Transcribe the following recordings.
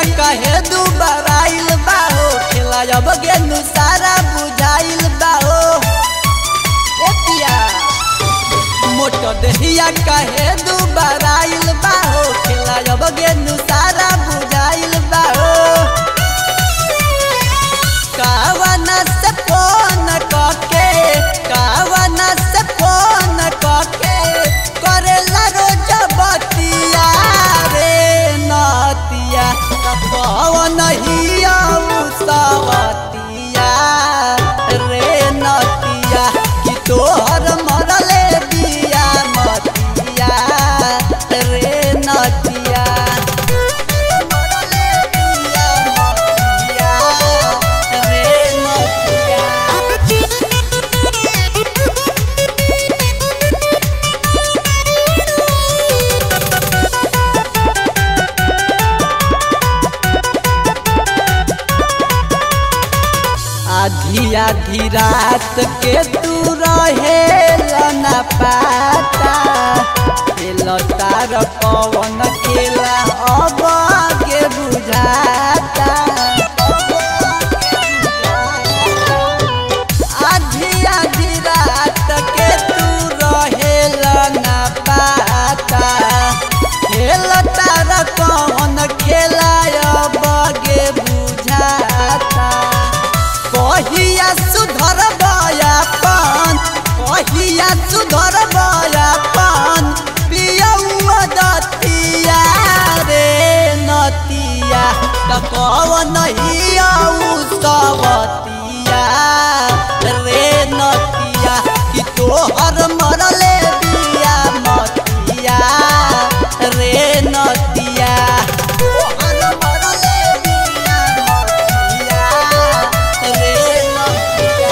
कहे दू बराइल बाहो खेला जब गेंदू सारा बुझाइल बाहो ए पिया मोटो देहिया कहे दू बराइल बाहो खेला जब गेंदू सारा बुझाइल बाहो कावना से फोन कके कावना से फोन कके करेला रोज बतिया रे नतिया पवन हिया सवतिया रे नतिया कि तोहर मरले बिया मतिया रे नतिया मरले बिया मतिया रे नतिया आधी आधी रात के तू रहे न पाता खेल तार पवन खेला अब के बुझाता आधी आधी रात के तू रहे न पाता खेल तार पवन खेला अब के बुझाता कहिया सुधर बयापन कहिया सुधर बयापन पियौआ दतिया रे नतिया त कवन हियौ सवतिया रे नतिया कि तोहर मरले बिया मतिया रे नतिया तोहर मरले बिया मतिया रे नतिया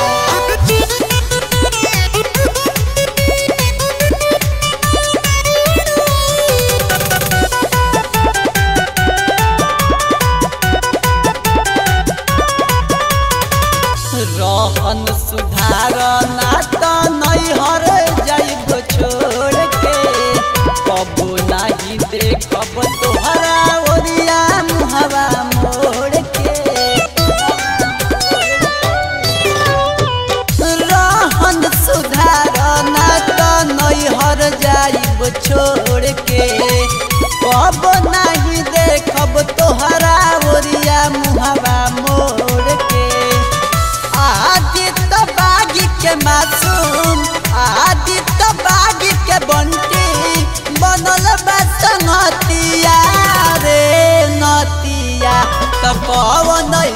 रहन सुधार ना त नैहर जाइब छोड़ के कबो नाही देखब तोहरा ओरिया मुहवा मोड़ के रहन सुधार ना त नैहर जाइब छोड़ के कब नाही देखब तोहरा ओरिया मुहवा मोड़ के आदित्य बागी के मासूम आदित्य बागी के बंटी बनल बा संगतिया रे नतिया त कवन